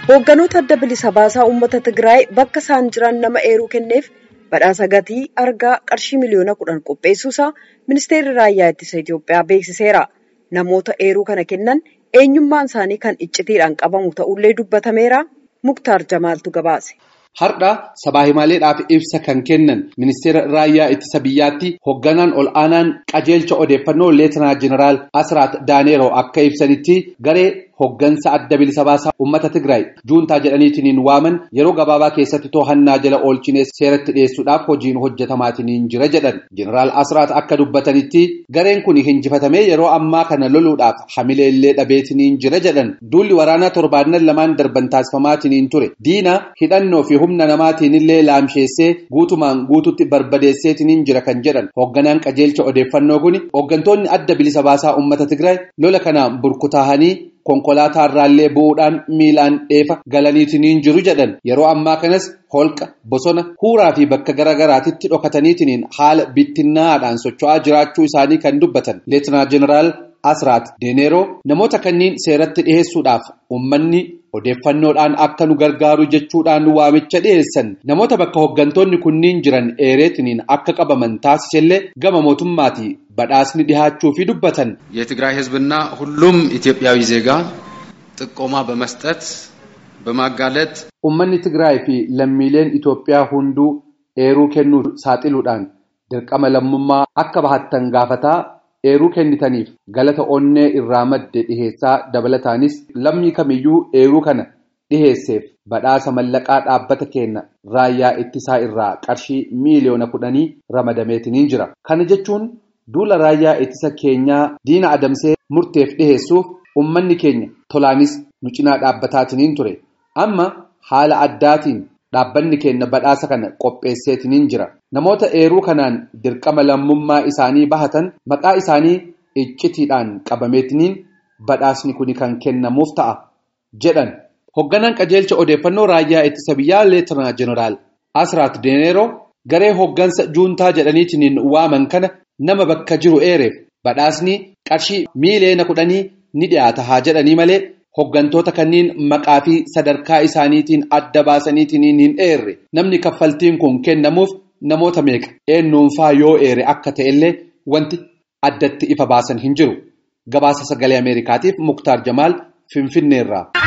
Hoogganoota adda bilisa baasaa uummata Tigraay bakka isaan jiran nama eeruu kenneef badhaasa gatii argaa qarshii miliyoona kudhan qopheessuusaa ministeerri raayyaa ittisa Itoophiyaa beeksiseera. Namoota eeruu kana kennan eenyummaan isaanii kan iccitiidhaan qabamu ta'ullee dubbatameera. Muktaar Jamaaltu gabaase. Har'a sabaa himaaleedhaaf ibsa kan kennan ministeera raayyaa ittisa biyyaatti hoogganaan ol aanaan qajeelcha odeeffannoo leetinaa jeneraal Asraat Daaneeroo akka ibsanitti garee hooggansa adda bilisa baasaa uummata Tigraay juuntaa jedhaniitiin waaman yeroo gabaabaa keessatti to'annaa jala oolchinee seeratti dhiyeessuudhaaf hojiin hojjetamaatiin jira jedhan. Jeneraal Asraat akka dubbatanitti gareen kun hinjifatamee yeroo ammaa kana loluudhaaf hamileellee dhabeetiin jira jedhan. Duulli waraanaa torbaannan lamaan darban taasifamaatiin ture. Diina hidhannoo fi humna namaatiin illee laamsheessee guutumaan guututti barbadeesseetiin jira kan jedhan hoogganaan qajeelcha odeeffannoo kun hooggantoonni adda bilisa baasaa uummata Tigraay lola kanaan burkutaahanii konkolaataa irraallee bu'uudhaan miilaan dheefa galaniitiin jiru jedhan yeroo ammaa kanas holqa bosona huuraa fi bakka garaagaraatitti dhokataniitiin haala bittinnaadhaan socho'aa jiraachuu isaanii kan dubbatan leetinaa jeneraal Asraat Deeneeroo namoota kanneen seeratti dhiheessuudhaaf uummanni odeeffannoodhaan akka nu gargaaru jechuudhaan waamicha dhiheessan namoota bakka hooggantoonni kunniin jiran eereetiniin akka qabaman taasisellee gama mootummaati badhaasni dhihaachuu fi dubbatan. የትግራይ ህዝብና ሁሉም ኢትዮጵያዊ ዜጋ ጥቆማ በመስጠት በማጋለጥ Uummanni Tigraay fi lammiileen Itoophiyaa hunduu eeruu kennuu saaxiluudhaan dirqama lammummaa akka bahattan gaafataa eeruu kennitaniif galata onnee irraa madde dhiheessaa dabalataanis lammii kamiyyuu eeruu kana dhiheesseef badhaasa mallaqaa dhaabbata keenya raayyaa ittisaa irraa qarshii miiliyoona kudhanii ramadameetiniin jira. Kana jechuun duula raayyaa ittisa keenyaa diina adamsee murteef dhiheessuuf uummanni keenya tolaanis nu cinaa dhaabbataatiin ture. Amma haala addaatiin dhaabbanni keenya badhaasa kana qopheesseetiniin jira. Namoota eeruu kanaan dirqama lammummaa isaanii bahatan maqaa isaanii iccitiidhaan qabameetiniin badhaasni kun kan kennamuuf ta'a jedhan. Hoogganaan qajeelcha odeeffannoo raayyaa ittisa biyyaa leetinaa jeneraal Asraat Deeneeroo garee hooggansa juuntaa jedhaniitiin waaman kana nama bakka jiru eereef badhaasni qarshii miiliyoona kudhanii ni dhiyaata haa jedhanii malee. Hooggantoota kanneen maqaa fi sadarkaa isaaniitiin adda baasaniitiin hin eerre namni kaffaltiin kun kennamuuf namoota meeqa eenyuunfaa yoo eere akka ta'ellee wanti addatti ifa baasan hin jiru. Gabaasa sagalee Ameerikaatiif Muktaar Jamaal Finfinneerraa.